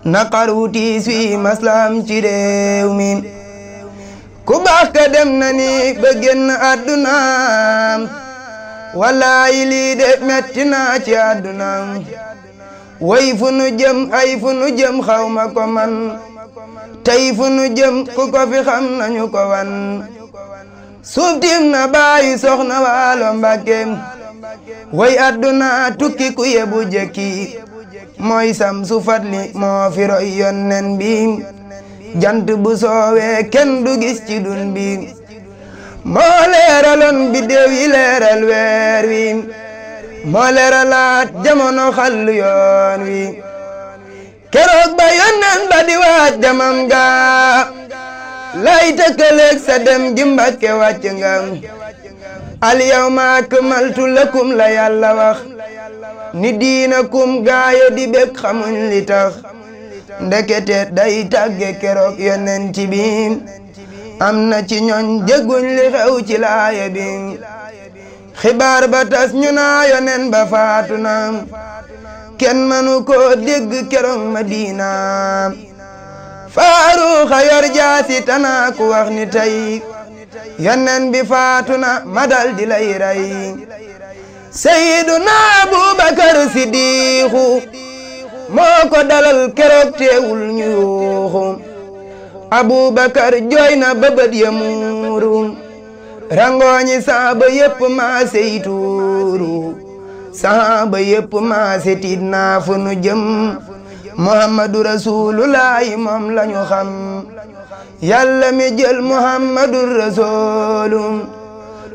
naqar wu tiis wi maslaam ci réew mi ku baax ka dem na ni ba génn àddunaam wallaayi lii de metti naa ci àddunaam way fu nu jëm ay fu nu jëm xawma ko man tey fu nu jëm ku ko fi xam nañu ko wan suuf tiim na bàyyi soxna waalo mbàkke way àdduna tukki ku yebu jekki mooy sam su fatli moo fi roy yonnen bi jant bu soowee kenn du gis ci dun bi moo leeraloon biddew yi leeral weer wi moo leeralaat jamono xallu yoon wi keroog ba yonnen ba di waaj demam ga lay tëkkaleeg sa dem gi Mbàkke wàcc nga al yawma akmaltu lakum la yàlla wax ni diinakum gaaya di bég xamuñ li tax ndekete day tàgge keroog yonent bi am na ci ñooñ jégguñ li xew ci laaya bi xibaar ba tas ñu naa yonen ba faatu na kenn mënu ko dégg keroog Madina faaruxa yor jaasi tanaa ku wax ni tey yonen bi faatu na ma dal di lay rey Seyduna Abubakar Sidiixu moo ko dalal keroog teewul ñu yuuxu Abubakar jooy na bëbët ya muuru rangooñi saaba yépp maa sey tuuru saaba yépp maa se tiit naa fu nu jëm muhammadu rasulullahi moom lañu xam yàlla mi jël muhammadu rasulu